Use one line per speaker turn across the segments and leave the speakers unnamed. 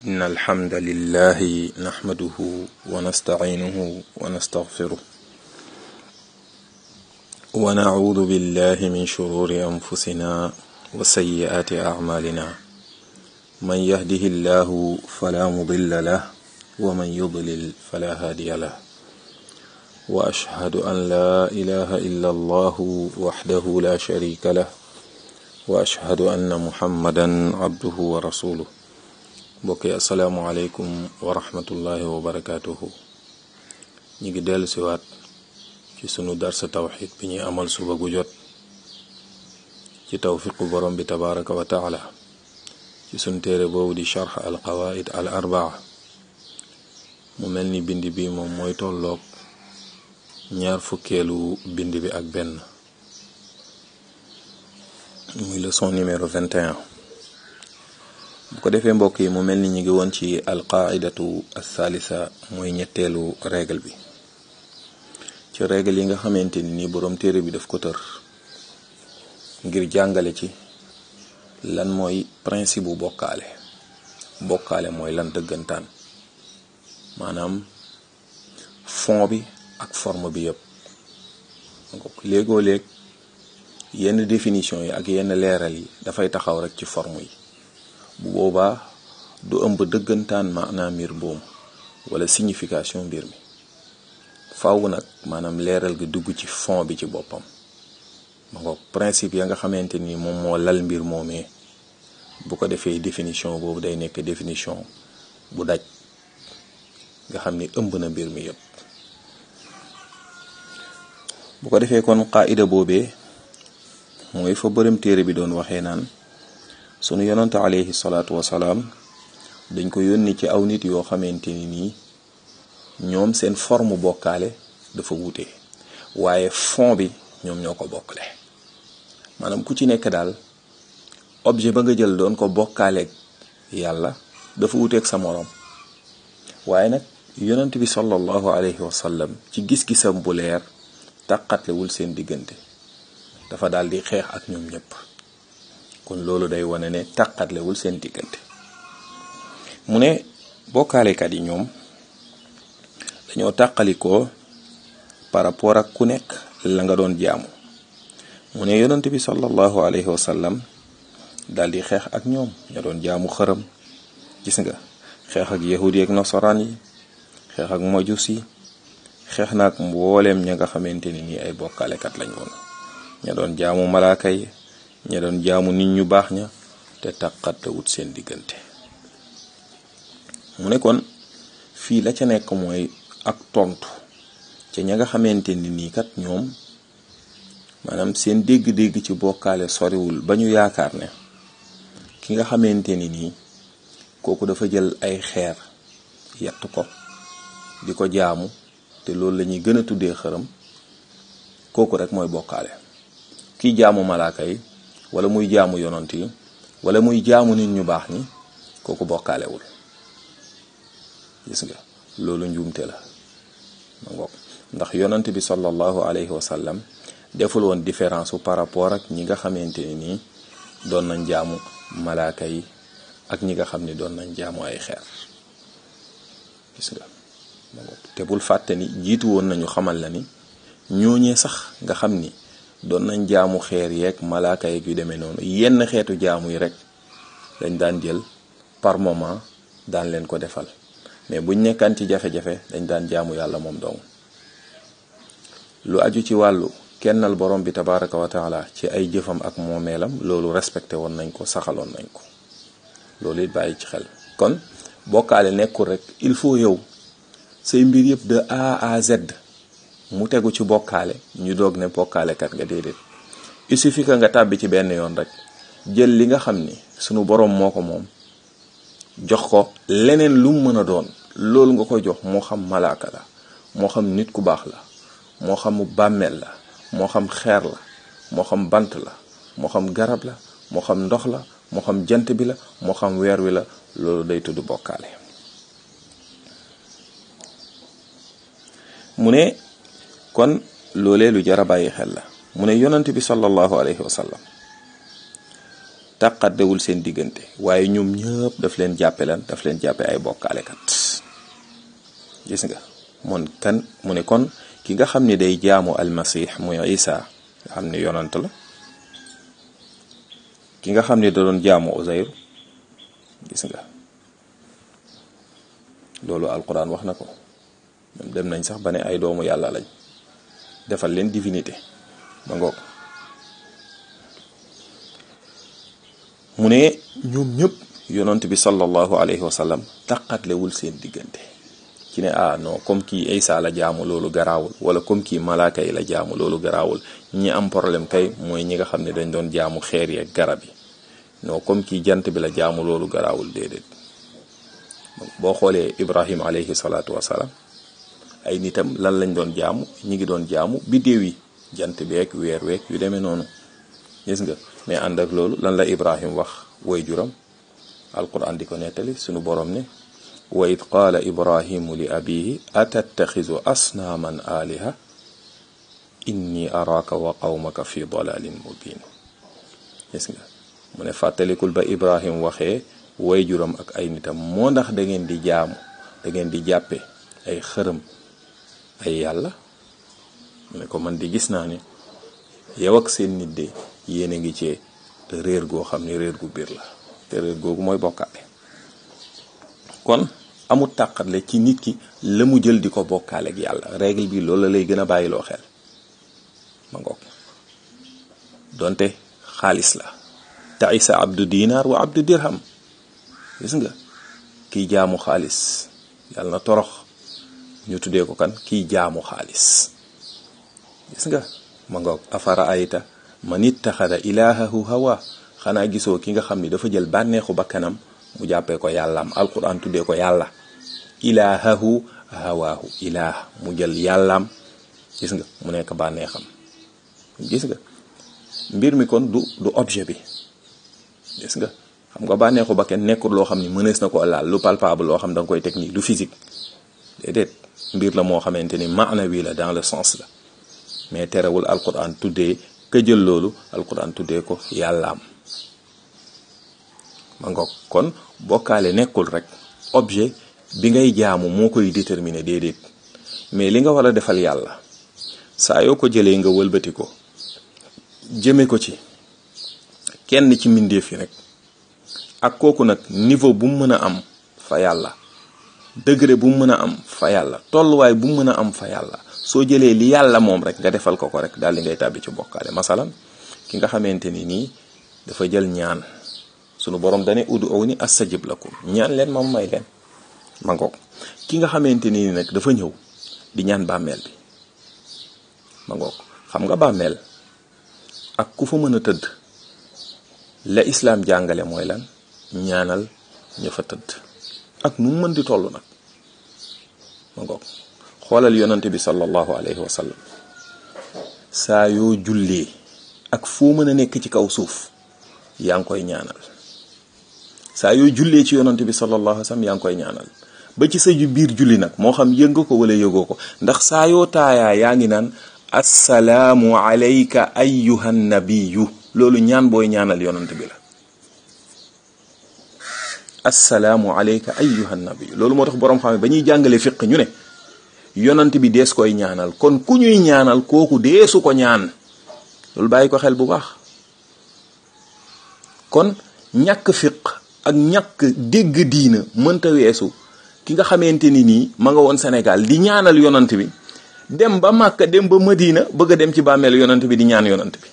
إن الحمد لله نحمده ونستعينه ونستغفره ونعوذ بالله من شرور أنفسنا وسيئات أعمالنا من يهده الله فلا مضل له ومن يضلل فلا هادي له وأشهد أن لا إله إلا الله وحده لا شريك له وأشهد أن محمدا عبده ورسوله mbokk yi asalaamualeykum wa rahmatullahi wa barakaatuhu ñu ngi dellu siwaat ci sunu darsa tawxid bi ñuy amal suba gu jot ci tawfiqu borom bi tabaraka wa taala ci sunu téere boobu di charx al qawaid al arbaa mu mel ni bind bi moom mooy tolloog ñaar fukkeelu bind bi ak benn muy leçon numéro 21 bu ko defee mbokk yi mu mel ni ñu ngi woon ci alqaidatu althalisa mooy ñetteelu règle bi ci règle yi nga xamante ni nii boroom téere bi daf ko tër ngir jàngale ci lan mooy principe bu bokkaale bokkaale mooy lan dëggantaan maanaam fond bi ak forme bi yëpp léegoo léeg yenn définition yi ak yenn leeral yi dafay taxaw rek ci forme yi bu boobaa du ëmb dëggantaan maanaam mbir boobu wala signification mbir mi faaw nag maanaam leeral gi dugg ci fond bi ci boppam ma ngoog principe ya nga xamante ni moom moo lal mbir moomee bu ko defee définition boobu day nekk définition bu daj nga xam ni ëmb na mbir mi yépp bu ko defee kon qaida boobee mooy fa bërëm téere bi doon waxee naan sunu yonante alayhi salaatu wasalaam dañ ko yónni ci aw nit yoo xamante ni nii ñoom seen forme bokkaale dafa wuute waaye fond bi ñoom ñoo ko bokkale maanaam ku ci nekk daal objet ba nga jël doon ko bokkaaleeg yàlla dafa wuuteeg sa moroom waaye nag yonent bi sallallahu alayhi wa sallam ci gis-gisam bu leer tàqatlewul seen diggante dafa daal di xeex ak ñoom ñëpp kon loolu day wane ne tàqatlewul seen diggante mu ne bokkaalekat yi ñoom dañoo tàqalikoo par rapport ak ku nekk la nga doon jaamu mu ne yonent bi sallallahu alayhi wa sallam daal di xeex ak ñoom ña doon jaamu xërëm gis nga xeex ak yahudi ak nasaraan yi xeex ak majus yi xeex na ak mbooleem ña nga xamante ni nii ay bokkaalekat lañ woon ña doon jaamu malaaka yi ña doon jaamu nit ñu baax ña te taqatte wut seen diggante mu ne kon fii la ca nekk mooy ak tontu ca ña nga xamante ni nii kat ñoom maanaam seen dégg-dégg ci bokkaale soriwul ba ñu yaakaar ne ki nga xamante ni nii kooku dafa jël ay xeer yatt ko di ko jaamu te loolu la ñuy gën a tuddee xërëm kooku rek mooy bokkaale kiy jaamu malaaka yi wala muy jaamu yonant yi wala muy jaamu nit ñu baax ñi kooku bokkaalewul gis nga loolu njuumte la ma ngoog ndax yonant bi sallallahu alayhi wa sallam deful woon différence su par rapport ak ñi nga xamante ne nii doon nañ jaamu malaaka yi ak ñi nga xam ne doon nañ jaamu ay xeer gis nga ma ngoog te bul fàtte ni jiitu woon nañu xamal la ni ñooñee sax nga xam ni doon nañ jaamu xeer yeeg malaaka yeeg yu demee noonu yenn xeetu jaamu yi rek dañ daan jël par moment daan leen ko defal mais buñ nekkaan ci jafe-jafe dañ daan jaamu yàlla moom dong lu aju ci wàllu kennal borom bi tabaraka wa taala ci ay jëfam ak moomeelam loolu respecté woon nañ ko saxaloon nañ ko loolu it bàyyi ci xel kon bokkaale nekkul rek il faut yow say mbir yëpp de A à Z mu tegu ci bokkaale ñu doog ne bokkaalekat nga déedéet il suffit que nga tàbbi ci benn yoon rek jël li nga xam ni sunu boroom moo ko moom jox ko leneen lu mu mën a doon loolu nga ko jox moo xam malaaka la moo xam nit ku baax la moo xam bàmmeel la moo xam xeer la moo xam bant la moo xam garab la moo xam ndox la moo xam jant bi la moo xam weer wi la loolu day tudd bokkaale mu ne kon loolee lu jar a bàyyi xel la mu ne yonent bi sallallahu alayhi wa sallam tàqaddewul seen diggante waaye ñoom ñëpp daf leen jàppe lan daf leen jàppe ay bokkaalekat gis nga mon kan mu ne kon ki nga xam ne day jaamu almasih muy isa nga xam ne yonant la ki nga xam ne da doon jaamu Uzayr gis nga loolu alquran wax na ko ñoom dem nañ sax ba ne ay doomu yàlla lañ defal leen divinité ba ngoog mu ne ñoom ñëpp yonant bi sallallahu alayhi wa sallam taqatlewul seen diggante ci ne ah non comme kii Isa la jaamu loolu garaawul wala comme kii malaaka yi la jaamu loolu garaawul ñi am problème kay mooy ñi nga xam ne dañ doon jaamu xeer yi ak garab yi non comme kii jant bi la jaamu loolu garaawul déedéet boo xoolee Ibrahim alayhi salaatu wasalaam ay nitam lan lañ doon jaamu ñi ngi doon jaamu biddéew yi jant beeg weer weeg yu demee noonu gis nga mais ànd ak loolu lan la Ibrahim wax way juram alquran di ko nettali sunu borom ne wa id qaala ibrahimu li abihi atattaxizu asnaaman aliha inni araaka wa qawmaka fi dalalin mubin gis nga mu ne fàttalikul ba ibrahim waxee way juram ak ay nitam moo ndax da ngeen di jaamu da ngeen di jàppe ay xërëm ay yàlla mu ne ko man di gis naa ne yow ak seen nit de yéen a ngi cee réer goo xam ne réer gu biir la te réer googu mooy bokkaale kon amul tàqatle ci nit ki la mu jël di ko bokkaale ak yàlla règle bi loolu la lay gën a bàyyiloo xel ma ngoog donte xaalis la taisa abdu dinar wa abdu dirham gis nga kiy jaamu xaalis yàlla na torox ñu tuddee ko kan kiy jaamu xaalis gis nga ma ngoog afara ayta man ittaxada ilahahu hawa xanaa gisoo ki nga xam ni dafa jël bànneexu bakkanam mu jàppee ko yàllaam alquran tuddee ko yàlla ilahahu hawaahu ilaah mu jël yàllaam gis nga mu nekk bànneexam gis nga mbir mi kon du du objet bi gis nga xam nga bànneexu ba kenn nekkul loo xam ni mënees na ko laal lu palpable loo xam da nga koy teg nii du physique déedéet mbir la moo xamante ni maanawi la dans le sens la mais terewul alquran tuddee ka jël loolu alquran tuddee ko yàllaam ma ngoog kon bokkaale nekkul rek objet bi ngay jaamu moo koy déterminer déedéet mais li nga war a defal yàlla saa yoo ko jëlee nga wëlbati ko jëme ko ci kenn ci mbindeef yi rek ak kooku nag niveau bu mu mën a am fa yàlla degré bu mu mën a am fa yàlla tolluwaay bu mu mën a am fa yàlla soo jëlee li yàlla moom rek nga defal ko ko rek daal di ngay tàbbi ci bokkaale masalan ki nga xamante ni nii dafa jël ñaan sunu borom dane udu aw ni astajib lakum ñaan leen moom may leen ma ngoog ki nga xamante ni nag dafa ñëw di ñaan bàmmeel bi ma ngoog xam nga bàmmeel ak ku fa mën a tëdd la islaam jàngale mooy lan ñaanal ña fa tëdd ak nu mu mën di toll nag ma ngoog xoolal yonante bi sallallahu alayhi wa sallam saa yoo jullee ak foo mën a nekk ci kaw suuf yaa ngi koy ñaanal saa yoo jullee ci yonante bi sallallahu alayhi wa sallam yaa ngi koy ñaanal ba ci sa biir julli nag moo xam yënga ko wala yëgoo ko ndax saa yoo taayaa yaa ngi naan assalaamu alayka ayyuhan nabiyu loolu ñaan booy ñaanal yonant bi la assalaamu alayka ayyuhan nabiyu loolu moo tax boroom xam ne ba ñuy jàngale fiq ñu ne yonant bi dees koy ñaanal kon ku ñuy ñaanal kooku deesu ko ñaan loolu bàyyi ko xel bu baax kon ñàkk fiq ak ñàkk dégg diina mënta weesu ki nga xamante ni nii ma nga woon Sénégal di ñaanal yonant bi dem ba Màkka dem ba Madina bëgg a dem ci bàmmeel yonant bi di ñaan yonant bi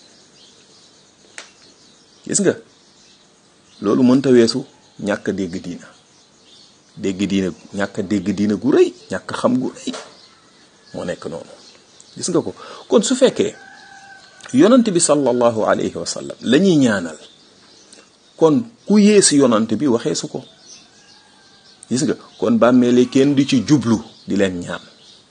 gis nga loolu mënta weesu ñàkk dégg diina dégg diina ñàkk dégg diina gu rëy ñàkk xam gu rëy moo nekk noonu gis nga ko kon su fekkee yonant bi sallallahu alayhi wa sallam la ñuy ñaanal kon ku yées yonant bi waxee su ko gis nga kon bàmmeele kenn du ci jublu di leen ñaan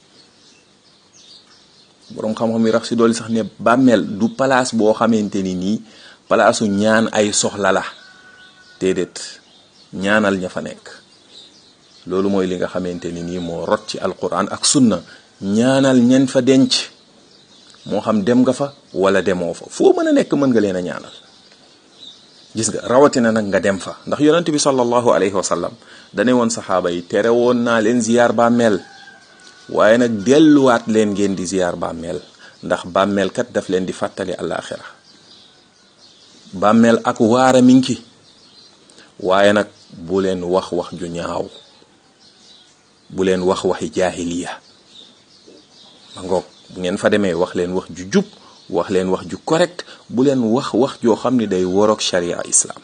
boroom xam-xam yi rax si dooli sax ne bàmmeel du palaas boo xamante ni nii palaasu ñaan ay soxla la déedéet ñaanal ña fa nekk loolu mooy li nga xamante ni nii moo rot ci alquran ak sunna ñaanal ñen fa denc moo xam dem nga fa wala demoo fa foo mën a nekk mën nga leen a ñaanal gis nga rawatina nag nga dem fa ndax yonent bi sallallahu alayhi wa sallam dane woon saxaaba yi tere woon naa leen ziyaar bàmmeel waaye nag delluwaat leen ngeen di ziyaar bàmmeel ndax bàmmeel kat daf leen di fàttali àllaaxira bàmmeel ak waara mi ngi waaye nag bu leen wax wax ju ñaaw bu leen wax waxi jaahiliya ma ngoog bu ngeen fa demee wax leen wax ju jub wax leen wax ju correct bu leen wax wax joo xam ni day woroog sharia islam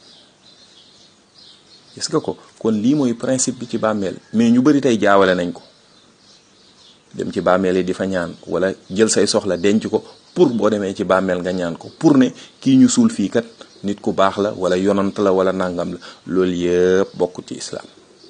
gis nga ko kon lii mooy principe bi ci bàmmeel mais ñu bari tey jaawale nañ ko dem ci bàmmeel yi di fa ñaan wala jël say soxla denc ko pour boo demee ci bàmmeel nga ñaan ko pour ne kii ñu suul fii kat nit ku baax la wala yonant la wala nangam la loolu yëpp bokkul ci islam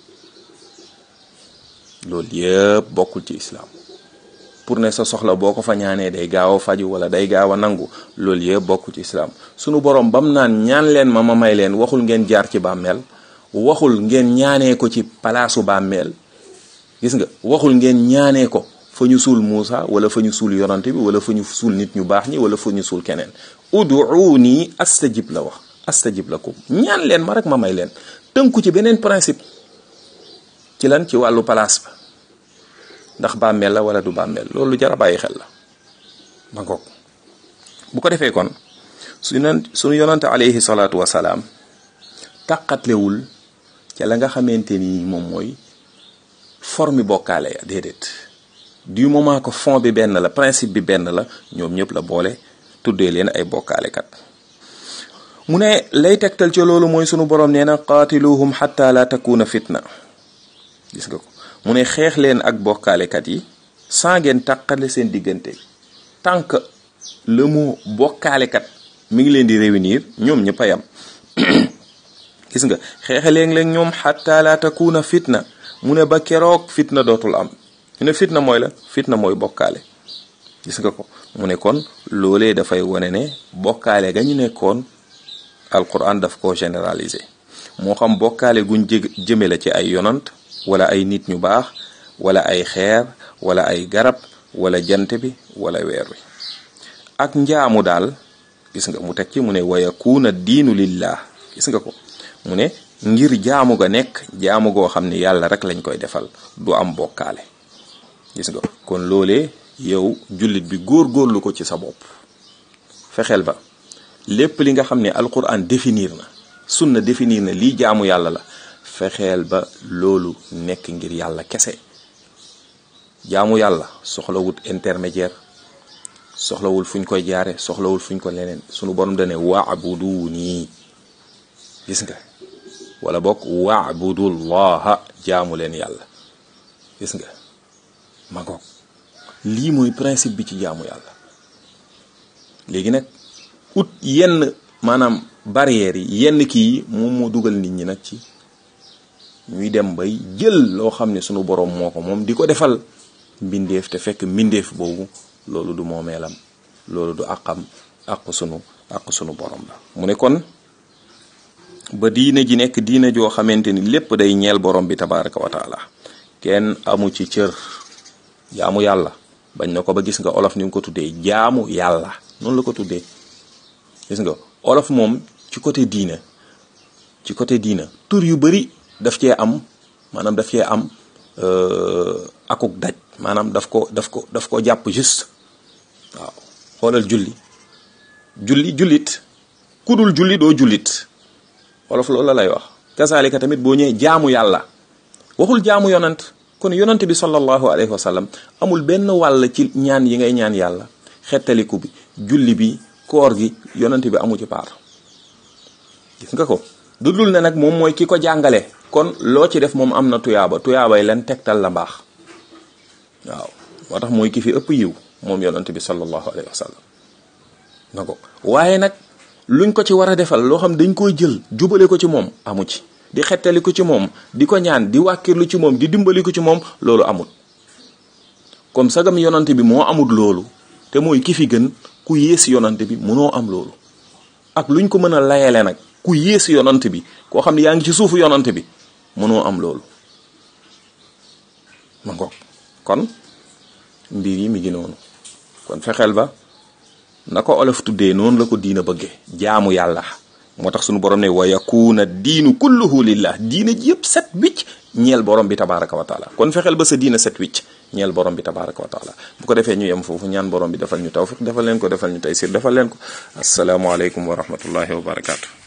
loolu yëpp bokkul ci islam pour ne sa soxla boo ko fa ñaanee day gaaw a faju wala day gaaw a nangu loolu yëpp bokkul ci islam sunu borom bam naan ñaan leen ma ma may leen waxul ngeen jaar ci bàmmeel waxul ngeen ñaanee ko ci palaasu bàmmeel gis nga waxul ngeen ñaanee ko fa ñu suul Muusa wala fa ñu suul yonante bi wala fa ñu suul nit ñu baax ñi wala fa ñu suul keneen uduuni astajib la wax astajib lakum ñaan leen ma rek ma may leen tënku ci beneen principe ci lan ci wàllu palaas ba ndax bàmmeel la wala du bàmmeel loolu jar a bàyyi xel la ma ngoog bu ko defee kon su nan suñu yonante alayhi salaatu wasalaam tàqatlewul ca la nga xamante ni moom mooy forme bokkaale ya déedéet du moment que fond bi benn la principe bi benn la ñoom ñëpp la boole tuddee leen ay bokkaalekat mu ne lay tegtal ci loolu mooy sunu borom nee na qaatiluhum xatta la takuna fitna gis nga ko mu ne xeex leen ak bokkaalekat yi sans ngeen tàqale seen diggante tant que le mot bokkaalekat mi ngi leen di réunir ñoom ñëpp a yam gis nga xeexe leen ñoom xatta la takuna fitna mu ne ba keroog fitna dootul am ñu ne fitna mooy la fitna mooy bokkaale gis nga ko mu ne kon loolee dafay wane ne bokkaale ga ñu nekkoon alquran daf ko généraliser moo xam bokkaale guñ jë jëme la ci ay yonant wala ay nit ñu baax wala ay xeer wala ay garab wala jant bi wala weer wi ak njaamu daal gis nga mu teg ci mu ne wa yakuuna diinu lillah gis nga ko mu ne ngir jaamu ga nekk jaamu goo xam ne yàlla rek lañ koy defal du am bokkaale gis nga kon loolee yow jullit bi góor-góorlu ko ci sa bopp fexeel ba lépp li nga xam ne alquran définir na sunna définir na lii jaamu yàlla la fexeel ba loolu nekk ngir yàlla kese jaamu yàlla soxlawut intermédiaire soxlawul fuñ koy jaare soxlawul fuñ ko leneen sunu borom dane waabuduuni gis nga wala bokk waabudullaha jaamu leen yàlla gis nga ma ngoog lii mooy principe bi ci jaamu yàlla léegi nag ut yenn maanaam barrières yi yenn kii yi moom moo dugal nit ñi nag ci ñuy dem bay jël loo xam ne sunu boroom moo ko moom di ko defal mbindeef te fekk mbindeef boobu loolu du moomeelam loolu du àqam àq sunu àq sunu boroom la mu ne kon ba diine ji nekk diine joo xamante ni lépp day ñeel borom bi tabaraka wa taala kenn amu ci cër jaamu yàlla bañ na ko ba gis nga olof ni nga ko tuddee jaamu yàlla noonu la ko tuddee gis nga olof moom ci côté diina ci côté diina tur yu bari daf cee am maanaam daf cee am akuk daj maanaam daf ko daf ko daf ko jàpp juste waaw xoolal julli julli jullit ku dul julli doo jullit olof loolu la lay wax kasaalika tamit boo ñëwee jaamu yàlla waxul jaamu yonant kon yonant bi sallallahu alayhi wa sallam amul benn wàll ci ñaan yi ngay ñaan yàlla xettaliku bi julli bi koor gi yonant bi amu ci paar gis nga ko du dul ne nag moom mooy ki ko jàngale kon loo ci def moom am na tuyaaba tuyaabay leen tegtal la mbaax waaw moo tax mooy ki fi ëpp yiw moom yonant bi sallallahu alayhi wa sallam na ko waaye nag luñ ko ci war a defal loo xam dañ koy jël jubale ko ci moom amu ci di xettali ko ci moom di ko ñaan di wàkkirlu ci moom di dimbali ko ci moom loolu amul comme sagam yonante bi moo amul loolu te mooy ki fi gën ku yées yonante bi mënoo am loolu ak luñ ko mën a layale nag ku yées yonante bi koo xam ne yaa ngi ci suufu yonante bi mënoo am loolu ma ngoog kon mbir yi mi ngi noonu kon fexeel ba na ko olof tuddee noonu la ko diina bëgge jaamu yàlla moo tax suñu borom ne wa yakuna diinu kulluhu lillah diine ji yëpp set wicc ñeel borom bi tabaraka wa taala kon fexeel ba sa diina set wicc ñeel borom bi tabaraka wa taala bu ko defee ñu yem foofu ñaan borom bi defal ñu tawfiq defal leen ko defal ñu taysir defal leen ko asalaamualeykum wa rahmatullahi wa barakatu